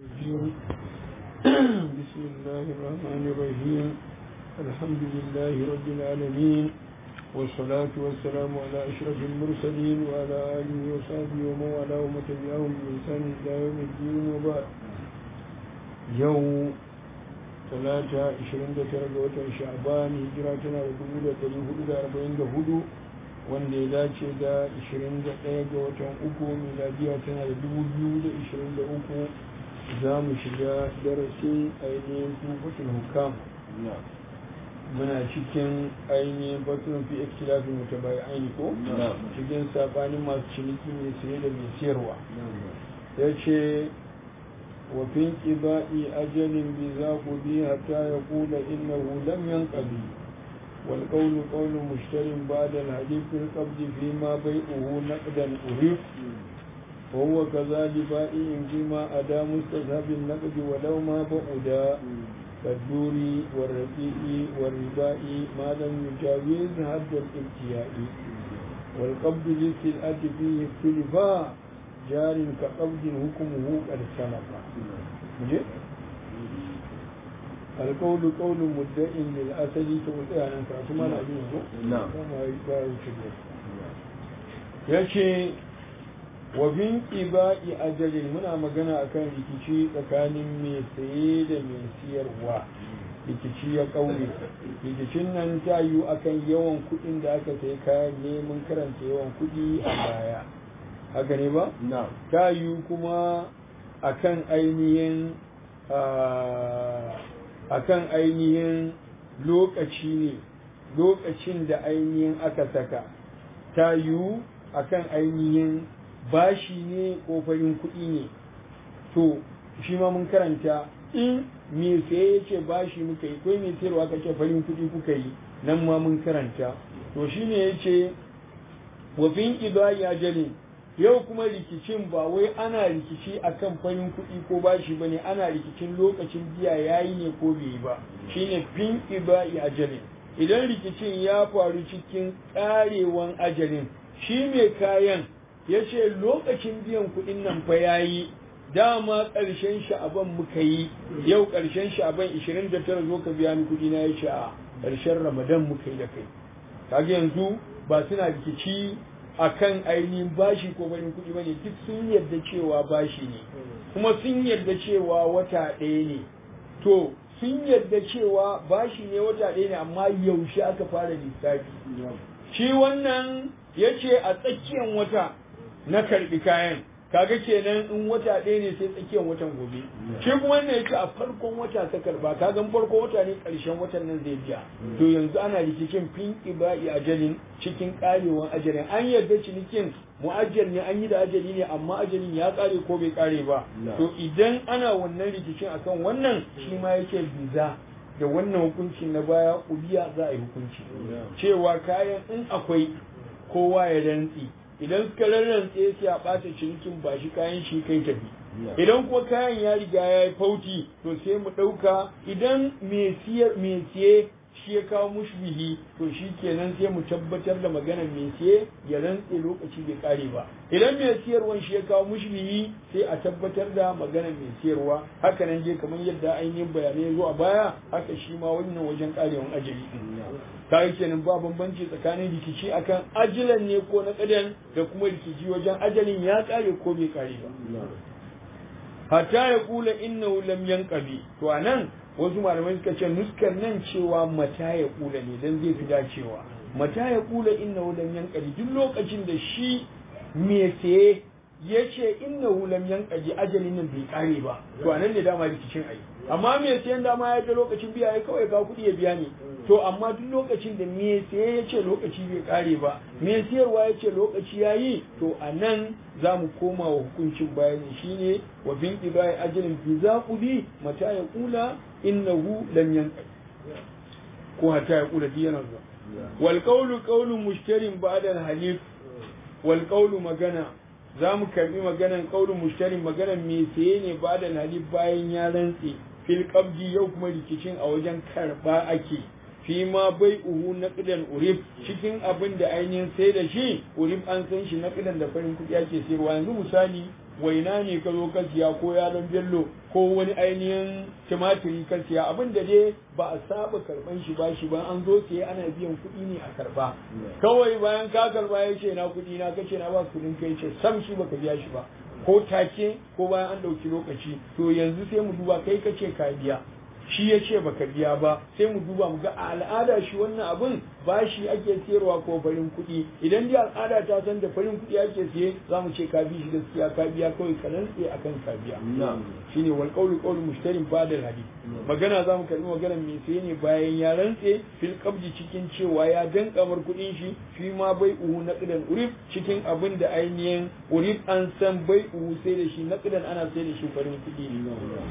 الرجيم بسم الله الرحمن الرحيم الحمد لله رب العالمين والصلاة والسلام على أشرف المرسلين وعلى آله وصحبه ومن والاه ومن تبعهم بإحسان إلى يوم الدين وبعد يوم ثلاثة عشرين درجة شعبان هجراتنا لدولة تليه أربعين هدو wanda ya dace da 21 ga watan uku miladiya tana da 2023 za mu shiga darasin ainihin tufatul hukam muna cikin ainihin batun fi ikhtilafin mutabai aini ko cikin sabanin masu ciniki mai saye da mai siyarwa ya ce wa fin qiba'i ajalin bi za ku bi hatta ya kula innahu lam yanqadi والقول قول مشتر بعد الحديث في القبض فيما بيعه نقدا أهيف وهو كذلك بائع فيما أدى مستذهب النقد ولو ما بعدا كالدور والرقيق والرباء ما لم يجاوز حد الابتياء والقبض للسلعة فيه اختلفا جار كقبض حكمه قد سلف القول قول مدعي للأسد تقول أنا كاتما لا نعم yace wa bin iba'i ajalin muna magana akan rikici tsakanin mai saye da mai siyarwa rikici ya kaure rikicin nan ta yiwu akan yawan kuɗin da aka sayi kayan ne mun karanta yawan kuɗi a baya haka ne ba na'am ta yiwu kuma akan ainihin akan ainihin lokaci ne lokacin da ainihin aka saka ta yiwu akan ainihin bashi ne ko farin kuɗi ne to shi ma mun karanta in me saye ya ce bashi muka yi ko me sayarwa ka ce farin kuɗi kuka yi nan ma mun karanta to shi ne ya ce wafin idai ajalin yau kuma rikicin ba wai ana rikici akan farin kuɗi ko bashi bane ana rikicin lokacin biya yayi ne ko bai yi ba shine fin ibai ajalin idan rikicin ya faru cikin ƙarewan ajalin shi mai kayan ya ce lokacin biyan kuɗin nan fa yayi dama ƙarshen sha'aban muka yi yau ƙarshen sha'aban 29 zo ka biya ni kuɗi na ya ce a ƙarshen ramadan muka yi da kai kaga yanzu ba suna rikici akan ainihin bashi ko barin kuɗi bane duk sun yarda cewa bashi ne kuma sun yarda cewa wata ɗaya ne to sun yarda cewa bashi ne wata ɗaya ne amma yaushe aka fara lissafi shi wannan ya ce a tsakiyar wata na karɓi kayan kaga kenan in wata ɗaya ne sai tsakiyar watan gobe shi kuma wannan yake a farkon wata ta karba kaga farkon wata ne ƙarshen watan nan zai biya to yanzu ana rikicin fin ibai ajalin cikin karewan ajalin an yarda cinikin mu'ajjal ne an yi da ajali ne amma ajalin ya kare ko bai kare ba to idan ana wannan rikicin akan wannan shi ma yake biza da wannan hukuncin na baya ubiya za a yi hukunci cewa kayan in akwai kowa ya rantsi idan suka rarrantse sai a ɓata cinikin ba shi kayan shi kai tafi idan kuma kayan ya riga ya yi fauti to sai mu ɗauka idan mai siye shi ya kawo mushbihi to shi kenan sai mu tabbatar da maganar mai siye ya rantse lokaci bai kare ba idan mai siyarwan shi ya kawo mushbihi sai a tabbatar da maganar mai siyarwa haka nan je kamar yadda ainihin bayanai zo a baya haka shi ma wannan wajen karewan ajali kaga kenan ba bambanci tsakanin rikici akan ajilan ne ko na kadan da kuma rikici wajen ajalin ya kare ko bai kare ba hatta ya kula innahu lam yanqabi to anan wasu malamai suka ce nuskar nan cewa mata ya kula ne dan zai fi dacewa mata ya kula innahu lam yanqabi duk lokacin da shi me saye ya ce innahu lam yanqabi ajalin nan bai kare ba to anan ne dama rikicin ai amma me sayan dama ya ga lokacin biya ya kawai ga kuɗi ya biya ne to amma duk lokacin da me saye ya ce lokaci bai kare ba me siyarwa ya ce lokaci ya yi to a nan za mu koma wa hukuncin bayani shine wa bin ibai ajalin fi za bi mata ya kula innahu lam yanqai ko hata ya kula yana zuwa wal qawlu qawlu mushtarin ba'da al halif wal qawlu magana za mu karbi maganan qawlu mushtarin maganan me saye ne ba'da al halif bayan ya rantse fil qabdi yau kuma rikicin a wajen karba ake fi ma bai uhu naqdan urib cikin abin da ainihin sai da shi urib an san shi naqdan da farin kuɗi ake sayarwa yanzu misali waina ne ka zo ka siya ko yaron bello ko wani ainihin tumatiri ka siya abin da dai ba a saba karban shi ba shi ba an zo siye ana biyan kuɗi ne a karba kawai bayan ka karba ya ce na kuɗi na kace na ba kuɗin kai ce sam shi baka biya shi ba ko take ko bayan an ɗauki lokaci to yanzu sai mu duba kai kace ka biya shi ya ce baka biya ba sai mu duba mu ga a al'ada shi wannan abin bashi ake siyarwa ko farin kuɗi idan dai al'ada ta san da farin kuɗi ake siye za mu ce ka bi shi gaskiya ka biya kawai ka rantse akan ka biya shine wal qawlu qawlu mushtarin ba'da hadith magana za mu karbi maganar mai saye ne bayan ya rantse fil qabdi cikin cewa ya dan kamar kuɗin shi fi ma bai uhu naqdan urif cikin abin da ainihin urif an san bai uhu sai da shi naqdan ana sai da shi farin kuɗi ne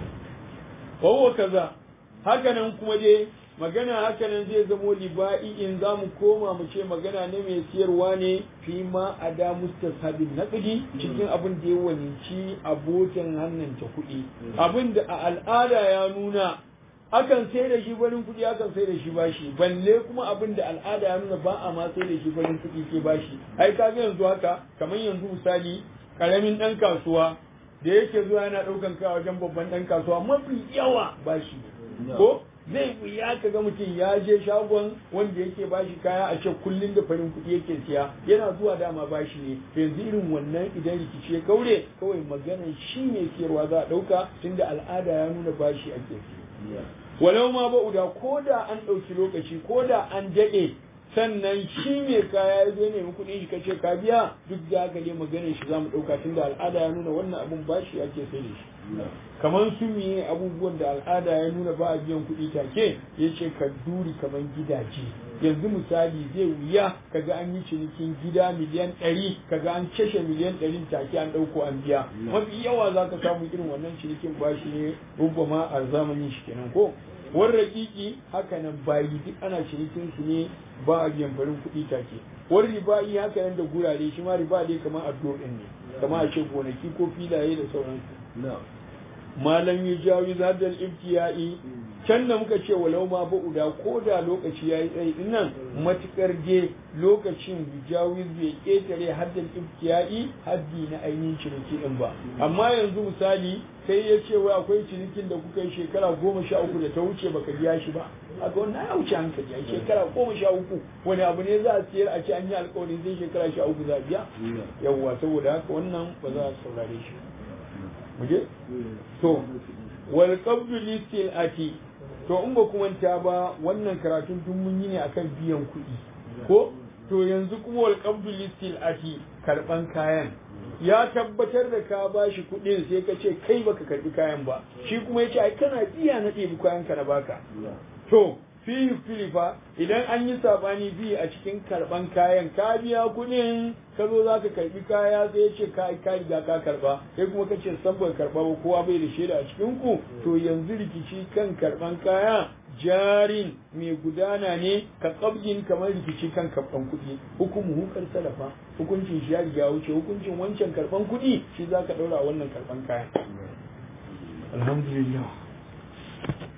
wa kaza hakanan kuma dai magana hakanan zai zamo liba'i in za mu koma mu ce magana ne mai siyarwa ne fi ma a da mustasabin naqdi cikin abin da ya waninci abokin hannunta kuɗi abin da a al'ada ya nuna akan sai da shi farin kuɗi akan sai da shi bashi balle kuma abin da al'ada ya nuna ba a ma sai da shi farin kuɗi ke bashi ai kaga yanzu haka kamar yanzu misali karamin ɗan kasuwa da yake zuwa yana ɗaukan kai wajen babban ɗan kasuwa mafi yawa bashi ko zai wuya ka ga mutum ya je shagon wanda yake bashi kaya a ce kullum da farin kuɗi yake siya yana zuwa dama bashi ne yanzu irin wannan idan rikici ya kaure kawai maganar shi ne siyarwa za a ɗauka tunda al'ada ya nuna bashi ake siya walau ma ba'uda ko da an ɗauki lokaci ko da an daɗe sannan shi mai kaya ya zo nemi kuɗin shi kace ka biya duk da haka ne maganar shi zamu ɗauka tunda al'ada ya nuna wannan abun bashi ake sai da shi kamar su miye abubuwan da al'ada ya nuna ba a biyan kuɗi take ya ce ka duri kamar gidaje yanzu misali zai wuya kaga an yi cinikin gida miliyan ɗari kaga an cashe miliyan ɗari take an ɗauko an biya mafi yawa za ka samu irin wannan cinikin bashi ne rubama a zamanin shi kenan ko wani rakiki haka nan bayi duk ana cinikin su ne ba a biyan farin kuɗi take wani riba'i haka nan da gurare shi ma riba dai kamar addu'o ɗin ne kamar a ce gonaki ko filaye da sauransu malam ya jawi zadal ibtiya'i can da muka ce walau ma ba'uda ko da lokaci yayi tsayi din nan matukar je lokacin jawi bai ketare haddal ibtiya'i haddi na ainihin ciniki din ba amma yanzu misali sai ya ce wai akwai cinikin da kuka yi shekara goma sha uku da ta wuce baka biya shi ba a ga wannan ya wuce hankali a shekara goma sha uku wani abu ne za a siyar a ce an yi alkawarin zai shekara sha uku za a biya yawwa saboda haka wannan ba za a saurare shi muje to wal qabdu listil ati to in ba kuma ta ba wannan karatun duk mun yi ne akan biyan kuɗi ko to yanzu kuma wal qabdu listil ati karban kayan ya tabbatar da ka bashi kuɗin sai ka ce kai baka karbi kayan ba shi kuma ya ce ai kana biya na ɗebi kayan ka na baka to fi filifa idan an yi sabani bi a cikin karban kayan ka biya kuɗin ka zo za ka karbi kaya sai ya ce ka ka riga ka karba sai kuma ka ce san bai karba ba kowa bai da shaida a cikin ku to yanzu rikici kan karban kaya jarin mai gudana ne ka kabgin kamar rikici kan karban kuɗi hukumu hukar salafa hukuncin shi ya riga wuce hukuncin wancan karban kuɗi shi za ka ɗaura wannan karban kaya alhamdulillah